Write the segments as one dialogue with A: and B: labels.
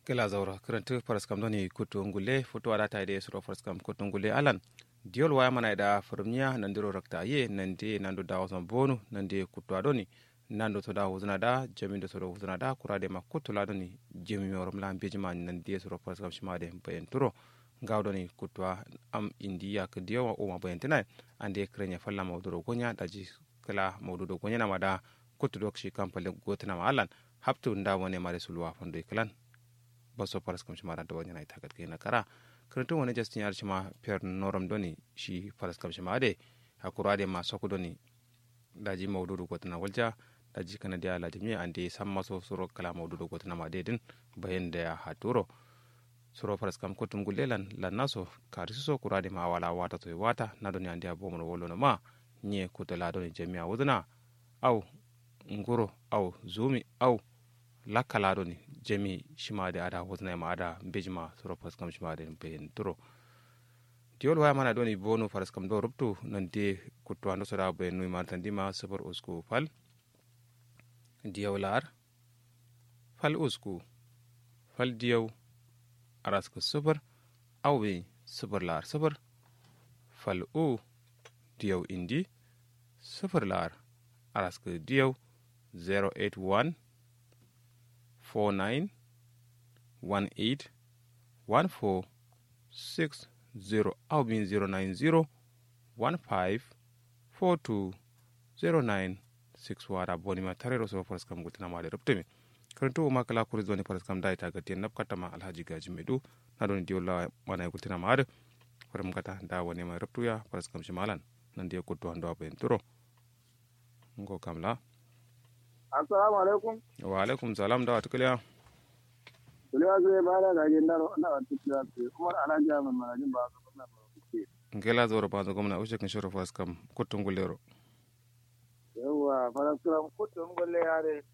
A: kela zawra kirantu paraskam doni kutu ngule foto ada ta ide suro paraskam kutu ngule alan diol waya mana da firmiya nandiro rakta ye nande nando da wasan bonu nande kutu adoni nando to da huzuna da jami da suro huzuna da kurade ma kutu la doni jami mi orom lam bejima nande suro paraskam shima de bayan turo gawdoni kutwa am indiya ke diyo o ma bayan tinai ande krenya falla mawduro gonya daji kala mawdudo gonya na mada kutu dok shi kampale gotina ma alan haptu nda wone mare sulwa fondo iklan baso paras kam shima da wanya na ita kat kena kara karantun wani justin yar shima per noram doni shi paras kam shima de hakura de ma soku doni daji mawdudu gotina walja daji kana dia la jimi ande samma so suro kala mawdudu gotina ma dedin bayan da ya haturo suro paras kam kutum gulelan lan naso kari so kurade ma wala wata to wata na doni ande abomo wolo no ma nye kutala doni jami'a wuduna au nguro au zumi au lakkalaɗo ni jami shimade ada hosnay ma ada bejma soro paras kam shimade be turo diol waya mana ɗoni bonu paras kam ɗo rubtu nande kutto ando soɗa be nuy martandima sabar usku fal diyaw lar fal usku fal diyaw araska sabar aw be sabar lar sabar fal u diyaw indi sabar lar araska diyaw 081 49 18 14 60 au bin 090 15 42 09 6 wara boni ma tarero so faras kam gutana ma de rubtumi karanto ma kala kuri zoni faras kam dai taga tiyan nabkata ma alhaji gaji medu na don diyo la mana gutana ma de faram kata da woni ma rubtuya faras kam shimalan nan de kutto hando aben turo ngo kamla
B: assalamu alaikum
A: wa alaikum salam da wata kuliya
B: kuliya zai ba da gajin daro na wata kuliya ce umar alhaji amin manajin ba su kuma ba su
A: ngela zoro ba zo gwamna ushe kan shoro fas kam kutun gulero
B: yawwa farasuram kutun gulle yare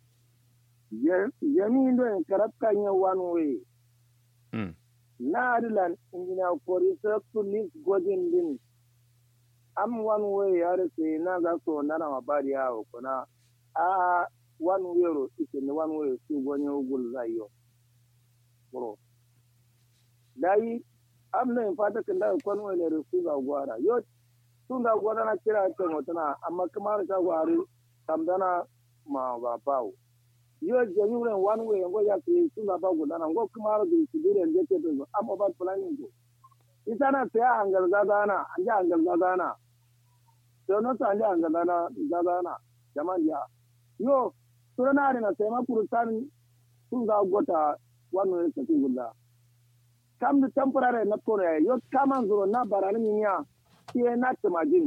B: jami'in don karabkan yin one way
A: mm
B: na adilan injina kori saktu lis godin din am one way yare sai na ga so nana mabari yawo kuna a one way ro ike ni one way su gonye ugul zayo bro dai am na in fata kan da kon way ne su ga gwara yo sun ga gwara na kira ta mutuna amma kamar ta gwari tamdana ma ba bawo yo jami wurin one way ngo ya ke sun ga ba gudana ngo kamar da su dire da ke to amma ba planning ko ita na ta hangal gazana an ja hangal gazana to no ta ja hangal gazana jama'an ya yo suranari na sema kurutan sun ga gota wannan ya tafi gulla kam da temporary na kore yo kaman zuro na barani minya ke na tamajin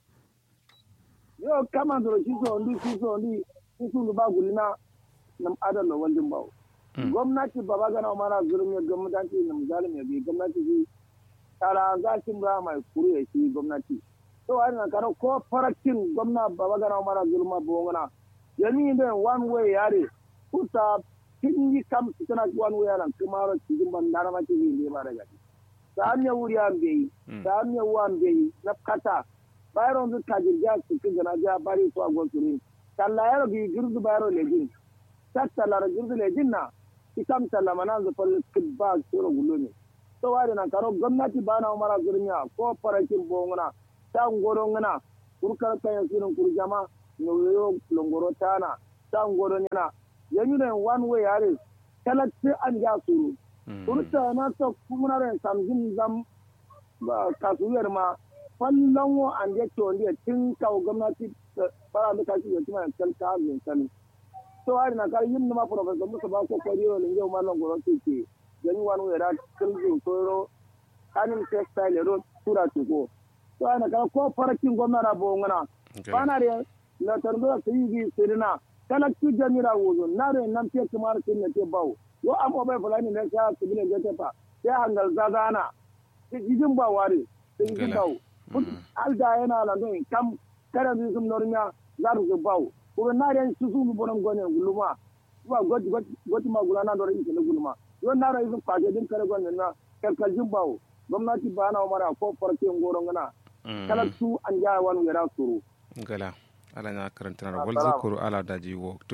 B: yo kaman zuro shi so ndi shi so ndi shi sun ba gulina nam adan da waljin bawo gwamnati baba gana mana zulum ya gwamnati na misalin ya bi gwamnati shi tara za shi ba mai kuru ya shi gwamnati to wani na karo ko farakin gwamna baba gana mana zulma bongana yami da one way yare kuta kin yi kam tana one way yaran kuma ro cikin ban dana ma ke yi ba daga ta hanya wuri an bai ta hanya wan bai na kata bayron zu ta jirga su kin gana ja bari to agon suri kalla yaro gi girdu bayro lejin tatta la girdu lejin na ikam talla mana zu fal kibba sura gulumi to wari na karo gwamnati bana umara zurmiya ko farakin bongona ta ngoro ngana kurkar kayan sunan kurjama noyo longoro tana ta ngoro nyana yanyu ne one way yare talatti an ja suru turta na ta kuma ran samjin zam kasuyar ma fallon wo an je to ndiye tin kawo gwamnati fara da kashi ya tuma kan ka min kan to hari na kar yin ma professor musa ba ko kwari ro linge ma longoro ke ke yanyu one way ra kilju toro kanin textile ro tura tuko to ana kar ko farakin gwamnati bo ngana bana da na tarbiya su yi sirina kana ki jamira wuzo na re nan te kamar kin ne te bawo yo amo bai fulani ne ka su bile je ta sai hangal zazana ti jidin ba ware ti jidin bawo alda yana la don kam kada ni sum nornya za ru bawo ko na re su su bonan gone guluma ba goti goti ma gulana do rin ne guluma yo na re su kwaje din kare gone na kalkal jin bawo gwamnati ba na mara ko farke ngoro ngana kala su an ja wani yara suru
A: gala ala na karantana wal zikuru ala daji wokto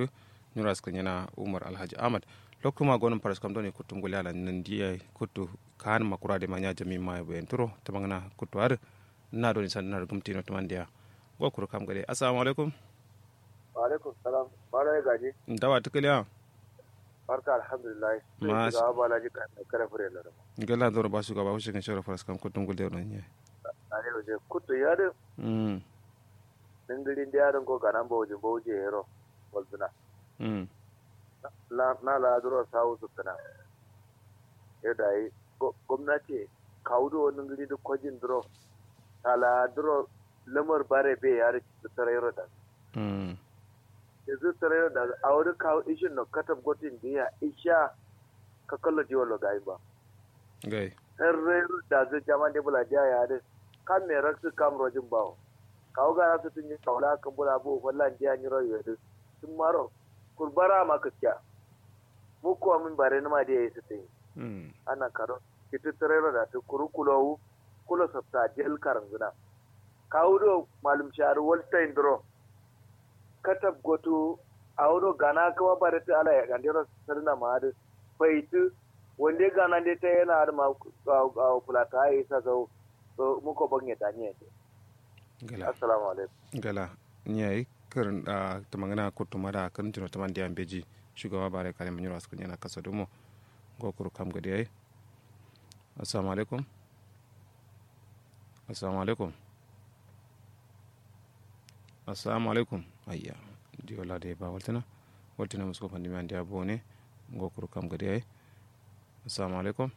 A: nyura skrin yana umar alhaji ahmad lokuma gonon paras kam doni kutum gule ala nan diya kutu kan makura de manya jami ma bayan turo tamangana kutu ar na doni san na gumti no tamandiya go kuru kam gade assalamu alaikum
C: wa alaikum salam bala ya gaji
A: dawa tukaliya
C: barka alhamdulillah
A: Mas-
C: sai ga bala ji ka kare fure la da
A: gala doro ba su gaba wuce kan shara paras kam kutum gule no nye
C: ani je kutu ya de
A: mm
C: dingirin da yaron ko ganan ba waje ba waje yero walbina
A: mm
C: na na la duro sawu su kana ya dai gwamnati kaudo wannan gari da kwajin duro ala duro lamar bare be ya ri tsarayro da
A: mm
C: yanzu tsarayro da a wuri kawo ishin no katab gotin da ya isha ka kallo jiwalo ga ba
A: gai
C: herreru da zai jama da bula dia ya de kan me raksu kam rojin bawo kawo ga su tun yi kaula kan bula bu wallan dia ni royo de sun maro kurbara ma kaskiya mu ko min bare ni ma da yayi su tin
A: mm
C: ana karo kitu terero da tu kurukulo kulo sabta jel karanguna kawo do malum sharu walta indro katab gotu awdo gana kawa bare ta ala ya gandero sarna ma da faitu wanda gana de ta yana da ma a fulata ya isa zo muko bange ta ne
A: gala
C: assalamu alaikum
A: gala nyai karin da tamangana kutu mada kan tino tamandiya beji shugaba bare kare mun yura skrin yana kasa dumo go kuru kam gade ai assalamu alaikum assalamu alaikum assalamu alaikum ayya di wala de ba waltana waltana musko fandi man dia bone go kuru kam gade ai assalamu alaikum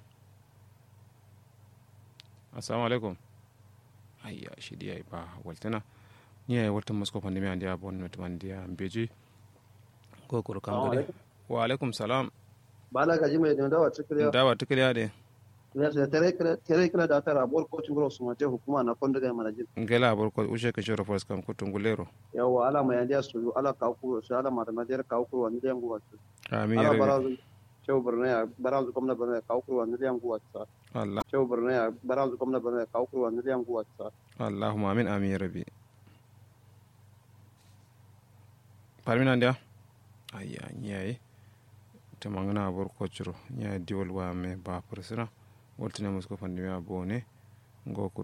A: assalamu alaikum ayya shi dia ba waltana ni ay waltan musko fandi man dia bone no man dia beji go kuru kam gade wa alaikum salam
D: bala gaji mai da dawa cikin
A: dawa tukliya de
D: ya sai tare kira tare kira da tara bor ko cin su mace hukuma na kon daga mana jin
A: ngela bor ko ushe ke shoro fos kam kutungulero
D: yawa ala mai yandiya su ala ka ku su ala mata madiyar ka ku wani da yangu wasu
A: amin
D: ala
A: ya rabbi
D: barazu cewa birni ya barazu kuma birni ka ku wani da yangu wasu
A: allah
D: cewa birni ya barazu kuma birni ka ku wani da yangu wasu
A: allahumma amin amin ya rabbi parmina ndia ayya nyayi te mangana bor ko churo nyayi diwal wa me ba persona woltine musko fandi me abone ngo